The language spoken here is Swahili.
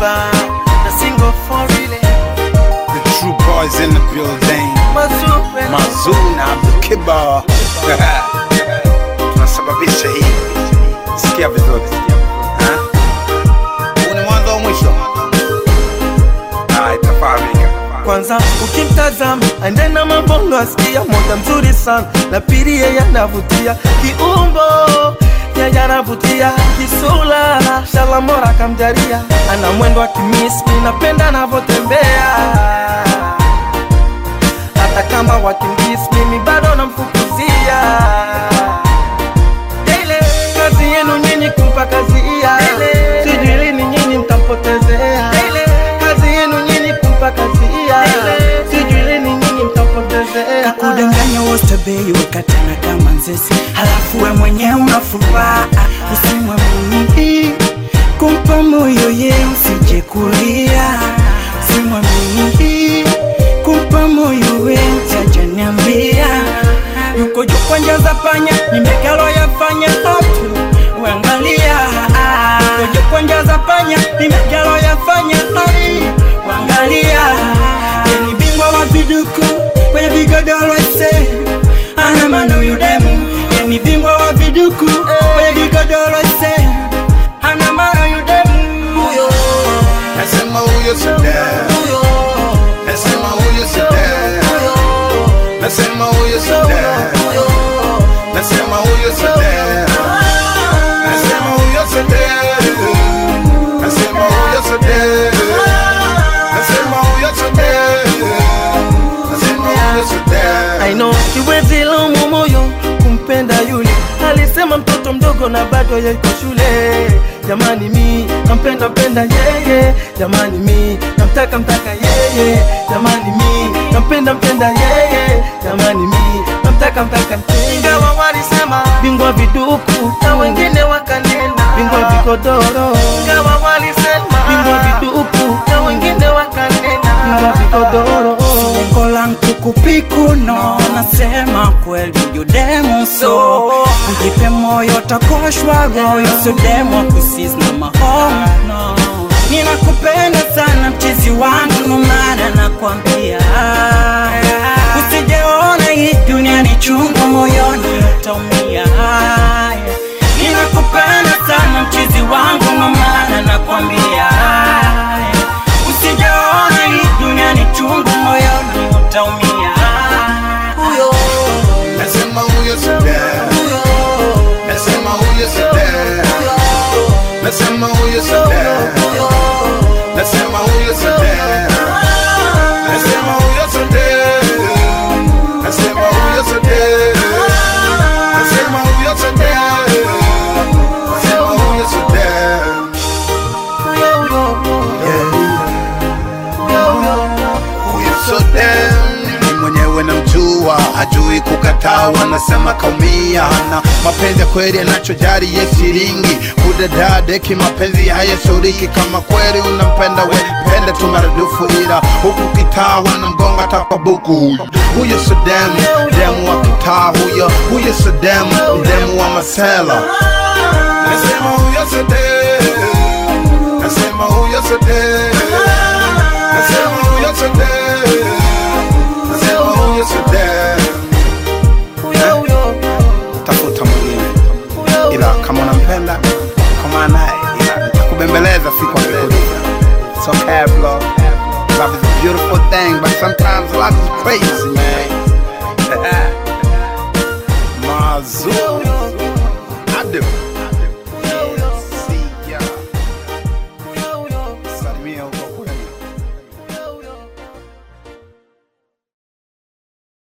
Kiba na single for relay The true boys in the building. Mazupe Mazuna Abdul Kiba. Tunasababisha hii. Sikia vizuri. Ha? Huu ni mwanzo wa mwisho. Ah, itafahamika. kwanza ukimtazama andena mabongo asikia moja mzuri sana na pili yeye anavutia kiumbo yeye anavutia kisula shalamora kamjaria ana mwendo wa kimismi napenda anavyotembea hata kama wakimbisi mimi bado namfukuzia Daily, kazi yenu nyinyi kumpa kazi iya sijui lini nyinyi mtampotezea kazi yenu nyinyi kumpa kazi iya sijui lini nyinyi mtampotezea kudanganya wote bei wakatana kama nzesi halafu we mwenyewe unafuraha usimwamini kumpa moyo ye usije kulia usimwamini kumpa moyo we jajaniambia yuko juu kwa njia za panya nimekalo yafanya otu uangalia yuko juu kwa njia za panya nimekalo yafanya otu uangalia ni bingwa wa viduku kwenye vigodoro ise ana mano yudemu ni bingwa wa viduku kwenye vigodoro ise ana mano yudemu huyo Nasema huyo si dad. Nasema huyo si dad. Nasema huyo si dad. Nasema huyo si dad. Nasema huyo si dad. Nasema huyo si dad. Nasema huyo si dad. Nasema huyo si dad. I know siwezi laumu moyo kumpenda yule alisema mtoto mdogo na bado yuko shule jamani mi nampenda mpenda yeye jamani mi namtaka mtaka yeye jamani mi nampenda mpenda yeye jamani mi namtaka mtaka ingawa walisema bingwa viduku na wengine wakanena bingwa vigodoro ingawa walisema bingwa viduku na wengine wakanena bingwa vigodoro lengo langu kupikuno nasema kweli yudemu so ujipe moyo takoshwa goyo sudemo kusis na mahono ninakupenda sana mchizi wangu numana nakwambia usijeona hii dunia ni chungu moyoni utaumia ninakupenda sana mchizi wangu numana nakwambia usijaona hii dunia ni chungu moyoni utaumia huyo Nasema huyo si dad. Nasema huyo si dad. Nasema huyo si dad. Nasema huyo si dad. Nasema huyo si dad. Nasema huyo si dad. Nasema huyo si dad. Nasema huyo si dad. Huyo so damn ni mwenyewe namjua, hajui kukataa, wanasema kaumia, na mapenzi ya kweli anachojari ye shilingi, kudadadeki mapenzi hayasuriki. Kama kweli unampenda we pende tu maradufu, ila huku kitaa wanamgonga takwa buku. Huyo huyo so damn, demu wa kitaa huyo, huyo so damn, ni demu wa masela. Nasema huyo so damn, nasema huyo so damn. Nasema huyo so damn. Nasema huyo so damn. Tafuta mwingine, ila kama unampenda kama naye, ila nitakubembeleza siku akikuja. It's okay bro. Love is a beautiful thing, but sometimes love is crazy man.